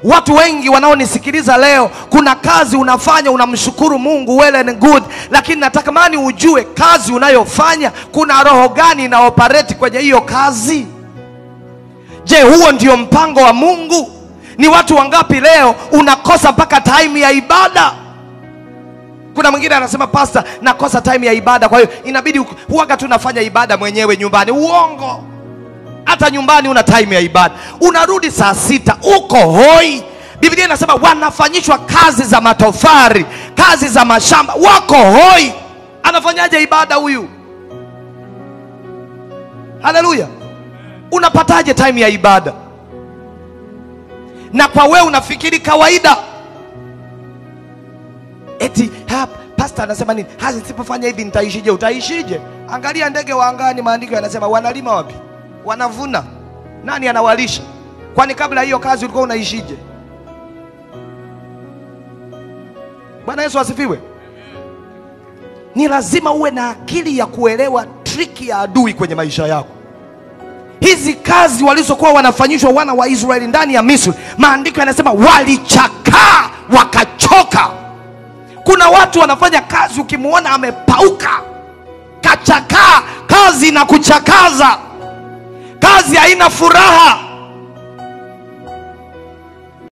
Watu wengi wanaonisikiliza leo, kuna kazi unafanya unamshukuru Mungu, well and good, lakini natamani ujue kazi unayofanya kuna roho gani ina operate kwenye hiyo kazi. Je, huo ndio mpango wa Mungu? Ni watu wangapi leo unakosa mpaka time ya ibada? Kuna mwingine anasema pasta, nakosa time ya ibada, kwa hiyo inabidi uku- huwaga tu nafanya ibada mwenyewe nyumbani. Uongo! hata nyumbani una time ya ibada, unarudi saa sita uko hoi. Biblia inasema wanafanyishwa kazi za matofari, kazi za mashamba, wako hoi. Anafanyaje ibada huyu? Haleluya! Unapataje time ya ibada? Na kwa wewe unafikiri kawaida eti ha, pasta anasema nini? Ha, nisipofanya hivi nitaishije? Utaishije? Angalia ndege wa angani, maandiko yanasema wanalima wapi? Wanavuna. Nani anawalisha? Kwani kabla hiyo kazi ulikuwa unaishije? Bwana Yesu asifiwe. Ni lazima uwe na akili ya kuelewa triki ya adui kwenye maisha yako. Hizi kazi walizokuwa wanafanyishwa wana wa Israeli ndani ya Misri, maandiko yanasema walichakaa wakachoka. Kuna watu wanafanya kazi, ukimwona amepauka, kachakaa, kazi na kuchakaza, kazi haina furaha.